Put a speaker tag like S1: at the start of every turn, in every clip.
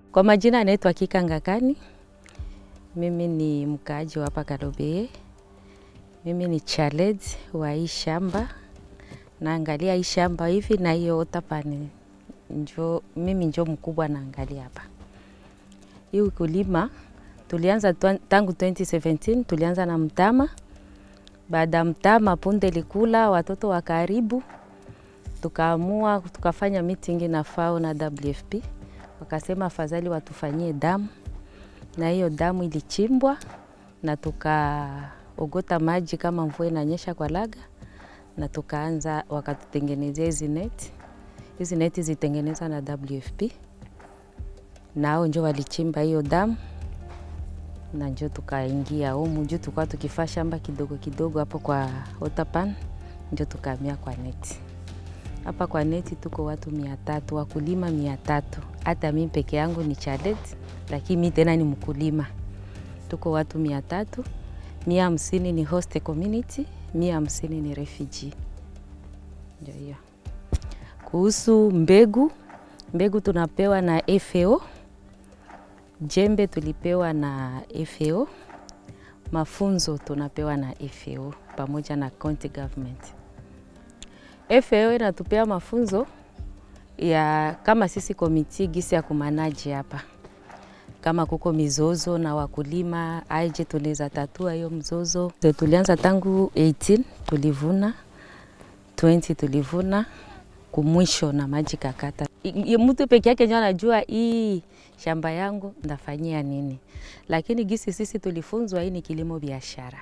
S1: Kwa majina anaitwa Kika Ngakani. Mimi ni mkaaji wa hapa Kalobeye. Mimi ni child wa hii shamba, naangalia hii shamba hivi na hiyo otapani njo, mimi njo mkubwa naangalia hapa. Hii ukulima tulianza twan- tangu 2017 tulianza na mtama. Baada ya mtama punde likula watoto wa karibu, tukaamua tukafanya meeting na FAO na WFP, wakasema afadhali watufanyie damu, na hiyo damu ilichimbwa na tukaogota maji kama mvua inanyesha kwa laga, na tukaanza wakatutengenezea hizi neti. Hizi neti zitengenezwa na WFP, nao njo walichimba hiyo damu na njo tukaingia humu juu, tulikuwa tukifaa shamba kidogo kidogo hapo kwa Otapan, njo tukahamia kwa neti. Hapa kwa neti tuko watu mia tatu, wakulima mia tatu. Hata mi peke yangu ni chalet, lakini mi tena ni mkulima. Tuko watu mia tatu, mia hamsini ni host community, mia hamsini ni refugee. Ndio hiyo. Kuhusu mbegu, mbegu tunapewa na FAO, jembe tulipewa na FAO, mafunzo tunapewa na FAO pamoja na county government. FAO inatupea mafunzo ya kama sisi komiti gisi ya kumanaji hapa, kama kuko mizozo na wakulima aje tunaweza tatua hiyo mzozo. Tulianza tangu 18 tulivuna 20 tulivuna kumwisho na maji kakata. I- i- Mtu peke yake ndio anajua hii shamba yangu ndafanyia nini, lakini gisi sisi tulifunzwa, hii ni kilimo biashara.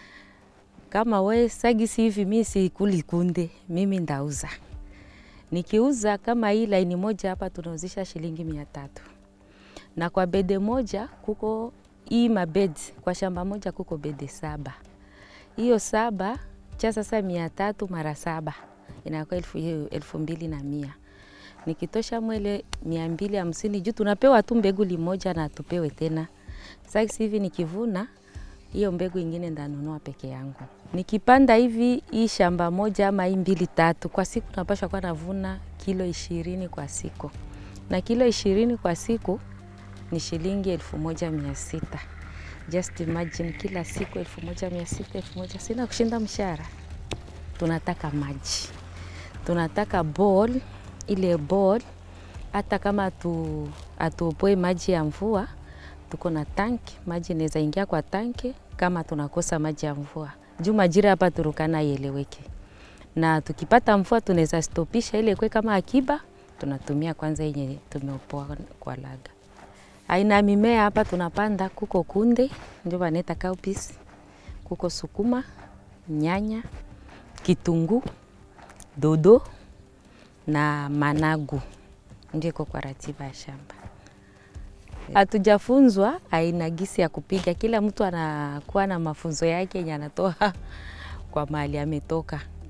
S1: Kama we sagisi hivi, mi sikuli kunde, mimi ndauza. Nikiuza kama hii laini moja hapa tunauzisha shilingi mia tatu na kwa bede moja kuko hii mabed, kwa shamba moja kuko bede saba. Hiyo saba cha sasa mia tatu mara saba inakuwa elfu, hiyo elfu mbili na mia nikitosha mwele mia mbili hamsini juu tunapewa tu mbegu limoja na tupewe tena. Sasa hivi nikivuna hiyo mbegu ingine ndanunua peke yangu. Nikipanda hivi hii shamba moja ama hii mbili tatu kwa siku, napashwa kuwa navuna kilo ishirini kwa siku, na kilo ishirini kwa siku ni shilingi elfu moja mia sita. Just imagine, kila siku elfu moja mia sita elfu moja sina kushinda mshahara. Tunataka maji, tunataka ball, ile ball hata kama atu, atuopoe maji ya mvua tuko na tanki, maji inaweza ingia kwa tanki kama tunakosa maji ya mvua. Juu majira hapa Turukana ieleweke, na tukipata mvua tunaweza stopisha ile kwe kama akiba, tunatumia kwanza yenye tumeopoa kwa laga. Aina ya mimea hapa tunapanda, kuko kunde ndio wanaita cowpeas, kuko sukuma, nyanya, kitunguu, dodo na managu, ndio iko kwa ratiba ya shamba. Hatujafunzwa aina gisi ya kupiga, kila mtu anakuwa na mafunzo yake yenye anatoa kwa mahali ametoka.